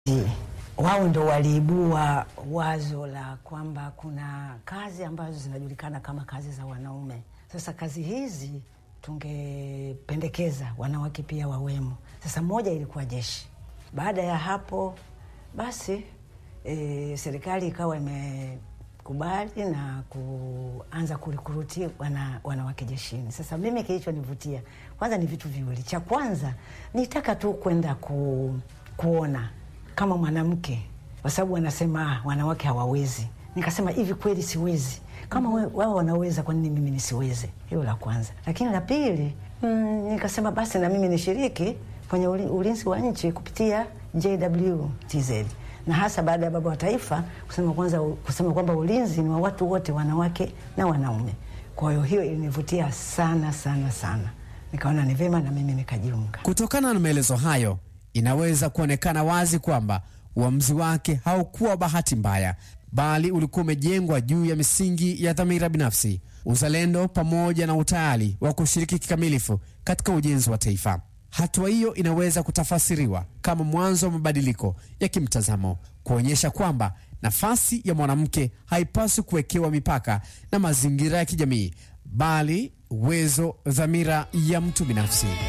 wao ndo waliibua wazo la kwamba kuna kazi ambazo zinajulikana kama kazi za wanaume. Sasa kazi hizi tungependekeza wanawake pia wawemo. Sasa moja ilikuwa jeshi. Baada ya hapo basi e, serikali ikawa imekubali na kuanza kurikuruti wana, wanawake jeshini. Sasa mimi kilichonivutia kwanza ni vitu viwili. Cha kwanza nitaka tu kwenda ku, kuona kama mwanamke, kwa sababu wanasema wanawake hawawezi. Nikasema hivi kweli siwezi kama mm -hmm. wao wanaweza, kwa nini mimi nisiweze? Hilo la kwanza. Lakini la pili mm, nikasema basi na mimi nishiriki kwenye ulinzi wa nchi kupitia JWTZ na hasa baada ya baba wa taifa kusema kwanza kusema kwamba ulinzi ni wa watu wote, wanawake na wanaume. Kwa hiyo hiyo ilinivutia sana sana sana, nikaona ni vema na mimi nikajiunga. Kutokana na maelezo hayo, inaweza kuonekana wazi kwamba uamuzi wake haukuwa bahati mbaya, bali ulikuwa umejengwa juu ya misingi ya dhamira binafsi, uzalendo, pamoja na utayari wa kushiriki kikamilifu katika ujenzi wa taifa. Hatua hiyo inaweza kutafasiriwa kama mwanzo wa mabadiliko ya kimtazamo, kuonyesha kwamba nafasi ya mwanamke haipaswi kuwekewa mipaka na mazingira ya kijamii, bali uwezo, dhamira ya mtu binafsi.